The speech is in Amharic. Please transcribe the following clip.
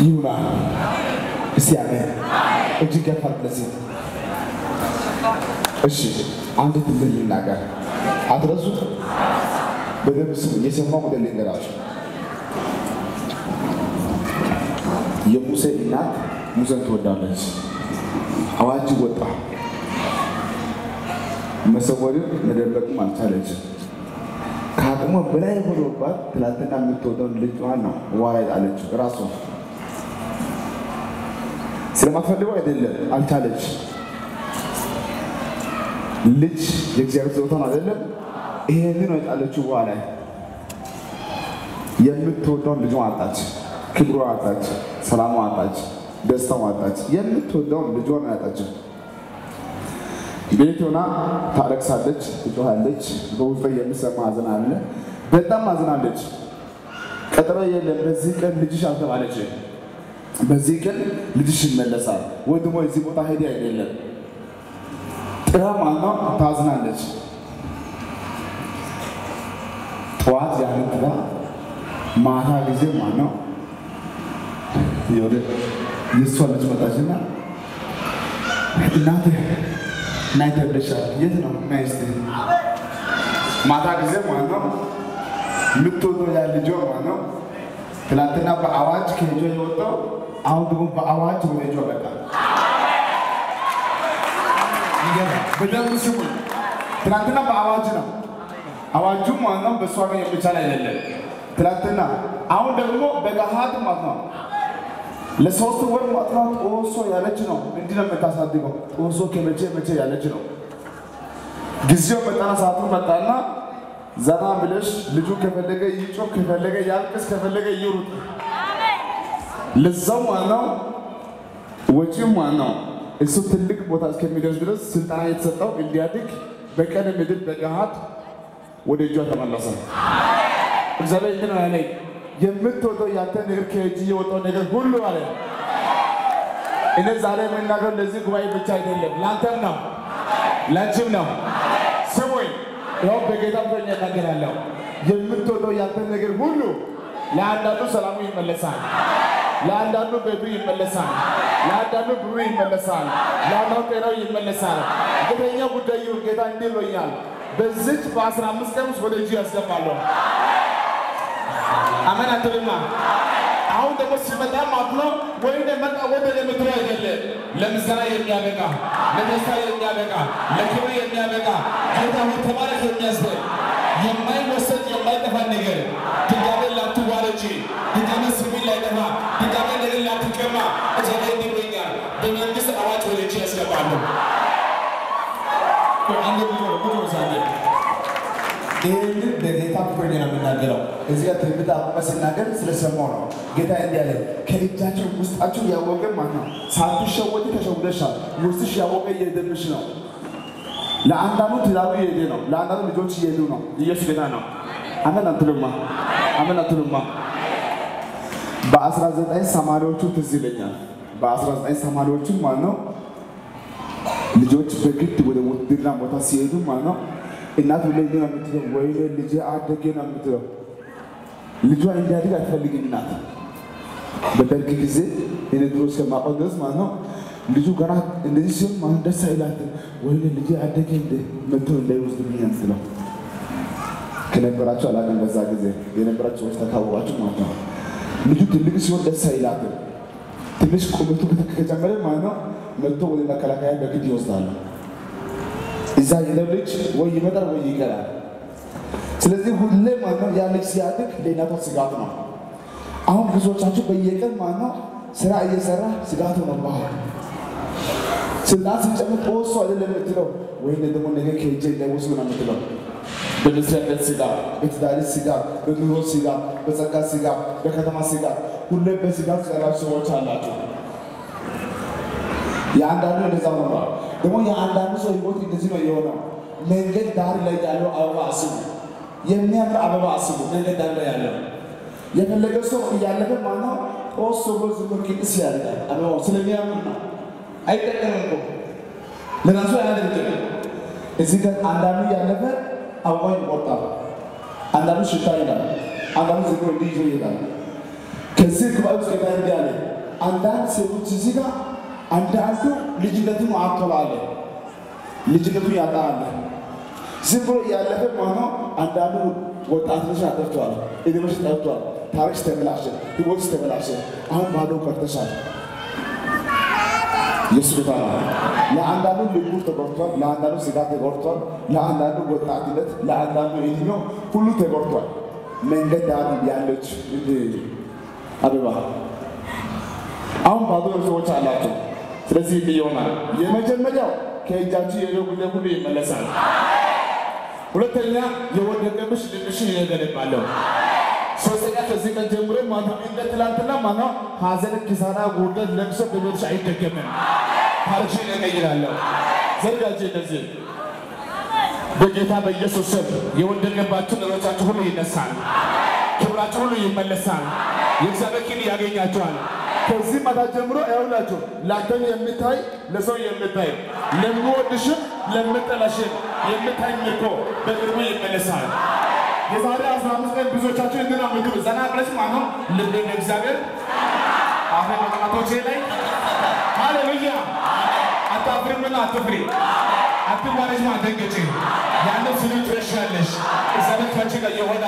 ይሁና። እስቲ አሜን። እጅግ ከፋር ለዚህ እሺ፣ አንድ ትምህርት ልናገር፣ አትረሱት። በደንብ ስሙ። የሰማው ሞዴል ልንገራችሁ። የሙሴ እናት ሙሴን ትወዳለች። አዋጅ ወጣ። መሰወርም መደበቅም አልቻለችም። ከአቅሟ በላይ ሆኖባት ትላንትና የምትወደውን ልጇን ነው ውሃ ላይ ጣለችው። ራሷ ስለማትፈልገው አይደለም፣ አልቻለች። ልጅ የእግዚአብሔር ስጦታ ነው አይደለም? ይሄንን ነው የጣለችው ውሃ ላይ። የምትወደውን ልጇን አጣች፣ ክብሯ አጣች፣ ሰላሟ አጣች፣ ደስታው አጣች። የምትወደውን ልጇን አጣችው። ቤት ሆና ታለቅሳለች፣ ትጮኻለች። በውስጧ የሚሰማ ሐዘን አለ። በጣም አዝናለች። ቀጠሮ የለም። በዚህ ቀን ልጅሽ አልተባለች። በዚህ ቀን ልጅሽ ይመለሳል ወይ ደግሞ እዚህ ቦታ ሄዲ አይደለም ጥራ ማነው ታዝናለች። ጠዋት ያንን ጥራ ማታ ጊዜ ማነው የወደ የእሷ ልጅ መጣችና እናቴ ናይ ተብለሻል። የት ነው ናይ እስቲ ማታ ጊዜ ማለት ነው የምትወደው ያ ልጇ ማለት ነው ትናንትና በአዋጅ ከልጇ የወጣው አሁን ደግሞ በአዋጅ ወደ ልጇ መጣ። ይገርማል። በደንብ ስሙ። ትናንትና በአዋጅ ነው አዋጁ ማለት ነው በእሷ ጋር የሚቻል አይደለም። ትናንትና አሁን ደግሞ በገሃድ ማለት ነው ለሶስት ወር ማጥናት ጦሶ ያለች ነው። እንዲህ ነው የምታሳድገው። ጦሶ ከመቼ መቼ ያለች ነው። ጊዜው መጣና ሰዓቱ መጣና ዘና ብለሽ ልጁ ከፈለገ ይጮህ፣ ከፈለገ ያልቅስ፣ ከፈለገ ይሩጥ። ለዛው ዋናው ወጪው ዋናው እሱ ትልቅ ቦታ እስከሚደርስ ድረስ ስልጠና የተሰጠው እንዲያድግ በቀን ምድር በገሃድ ወደ እጇ ተመለሰ። እግዚአብሔር እንዲህ ነው ያለኝ የምትወደው ያንተ ነገር ከእጅ የወጣው ነገር ሁሉ አለ። እኔ ዛሬ የምናገር ለዚህ ጉባኤ ብቻ አይደለም፣ ለአንተም ነው፣ ለአንቺም ነው። ስሙኝ፣ ያው በጌታ ፍቅር እናገራለሁ። የምትወደው ያንተ ነገር ሁሉ ለአንዳንዱ ሰላሙ ይመለሳል፣ ለአንዳንዱ ቤቱ ይመለሳል፣ ለአንዳንዱ ብሩ ይመለሳል፣ ለአንዳንዱ ጤናው ይመለሳል። የተኛ ጉዳይ ይሁን ጌታ እንዲህ ብሎኛል። በዚች በአስራ አምስት ቀን ውስጥ ወደ እጅ ያስገባለሁ። አሜን አትልማ። አሁን ደግሞ ሲመጣ ማለት ነው ወይ መጣ ወደ የምትለው አይደለም። ለምስጋና የሚያበቃ ለደስታ የሚያበቃ ለክብር የሚያበቃ ጌታ ሆይ ተባረክ የሚያስብል የማይወሰድ የማይጠፋ ነገር ድጋሜ ላትዋረጂ፣ ድጋሜ ስሚ ላይጠፋ፣ ድጋሜ ነገር ላትቀማ እግዚአብሔር ይብኛል። በመንግስት አዋጅ ወደ እጅ ያስገባለሁ። አንድ ብሎ ብሎ ዛሬ ይህንን በጌታ ፍቅር ነው የምናገረው። እዚህ ጋር ትንቢት አቁመ ስናገር ስለሰማው ነው። ጌታ እንዲህ አለ፣ ከእጃቸው ውስጣቸው ያወቀ ማለት ነው። ሳትሸወጂ ተሸውደሻል። ውስጥሽ ያወቀ እየሄደብሽ ነው። ለአንዳንዱ ትዳሩ እየሄደ ነው። ለአንዳንዱ ልጆች እየሄዱ ነው። ኢየሱስ ጌታ ነው። አሜን አትሉማ? አሜን አትሉማ? በአስራ ዘጠኝ ሰማንያዎቹ ትዝ ይለኛል። በአስራ ዘጠኝ ሰማንያዎቹ ማለት ነው ልጆች በግድ ወደ ውትድርና ቦታ ሲሄዱ ማለት ነው እናት ሁሌ ነው የምትለው፣ ወይኔ ልጄ አደጌ ነው የምትለው። ልጇ እንዲያድግ አትፈልግም እናት። በደርግ ጊዜ እኔ ድሮ እስከማውቀው ድረስ ማለት ነው ልጁ ገና እንደዚህ ሲሆን ማለት ደስ አይላትም። ወይኔ ልጄ አደጌ እንደ መቶ እንዳይወስድብኝ የምትለው ከነበራቸው አላውቅም። በዛ ጊዜ የነበራቸው ሰዎች ተካወቃቸው ማለት ነው። ልጁ ትልቅ ሲሆን ደስ አይላትም። ትንሽ ቁመቱ ከጨመረ ማለት ነው መጥቶ ወደ መከላከያ በግድ ይወስዳሉ። እዛ የለው ልጅ ወይ ይመጣል ወይ ይቀራል። ስለዚህ ሁሌ ማለት ነው ያ ልጅ ሲያድግ ለእናቷ ስጋት ነው። አሁን ብዙዎቻችሁ በየቀን ማለት ነው ስራ እየሰራ ስጋት ሆነብሃል። ስልጣን ሲጨምር ጦሶ አይደለም የምትለው ወይ ደግሞ ነገ ከእጄ እንዳይወስዱ ነው የምትለው። በመስሪያ ቤት ስጋት፣ በትዳር ስጋት፣ በኑሮ ስጋት፣ በጸጋ ስጋት፣ በከተማ ስጋት፣ ሁሌ በስጋት ያላችሁ ሰዎች አላቸው። የአንዳንዱ እንደዛ ሆኗል። ደግሞ የአንዳንዱ ሰው ህይወት እንደዚህ ነው የሆነው። መንገድ ዳር ላይ ያለው አበባ አስቡ፣ የሚያምር አበባ አስቡ። መንገድ ዳር ላይ ያለው የፈለገ ሰው እያለፈ ማነው ኦሶ በዝ ቅዱስ ያደርጋል። አበባው ስለሚያምር ነው። አይጠቀምም እኮ ለራሱ አያደርግም። እዚህ ጋር አንዳንዱ እያለፈ አበባውን ይቆርጣል፣ አንዳንዱ ሽታ ይላል፣ አንዳንዱ ዝም ብሎ እንዲህ ይዞ ይሄዳል። ከዚህ ጉባኤ ውስጥ ጌታ እንዲህ አለ አንዳንድ ሴቶች እዚህ ጋር አንዳንዱ ልጅነቱን አጥተዋል። ልጅነቱን ያጣል። ዝም ብሎ እያለፈ ማነው አንዳንዱ ወጣትነሽ አጠፍተዋል። እድሜሽ ጠፍቷል። ታሪክሽ ተበላሸ። ህይወትሽ ተበላሸ። አሁን ባዶ ቀርተሻል። ኢየሱስ ጌታ ነው። ለአንዳንዱ ልቡ ተጎድቷል። ለአንዳንዱ ስጋ ተጎድቷል። ለአንዳንዱ ወጣትነት፣ ለአንዳንዱ እድሜው ሁሉ ተጎድቷል። መንገድ ዳር ያለች እንደ አበባ አሁን ባዶ ሰዎች አላቸው። ስለዚህ እንዲህ ይሆናል። የመጀመሪያው ከእጃችሁ የሄደው ጉዳይ ሁሉ ይመለሳል። ሁለተኛ የወደቀብሽ ልብሽን እገለባለሁ። ሶስተኛ ከዚህ ቀን ጀምሮ ማነው እንደ ትላንትና ማነው ሐዘን፣ ኪሳራ፣ ውርደት፣ ለቅሶ በቤትሽ አይደገምም። ታሪክሽን እቀይራለሁ። ዘጋጅ እንደዚህ በጌታ በኢየሱስ ስም የወደቀባችሁ ነገሮቻችሁ ሁሉ ይነሳል። ክብራችሁ ሁሉ ይመለሳል። የእግዚአብሔር ኪን ያገኛችኋል። ከዚህ ማታ ጀምሮ ይኸውላችሁ ለአንተም የምታይ ለሰው የምታይ ለሚወድሽም ለምጠላሽም የምታይ ምርኮ በቅርቡ ይመለሳል። የዛሬ አስራ አምስት ቀን ብዙዎቻችሁ እንትና ምግብ ዘና ብለሽ ማነው ልብ እግዚአብሔር አፈ መቅማቶቼ ላይ ሃሌሉያ አታፍሪምና አትፍሪ አትዋረጅ አትደንግጪ ያንን ስሉ ትረሻለሽ እግዚአብሔር ከአንቺ ጋር የሆነ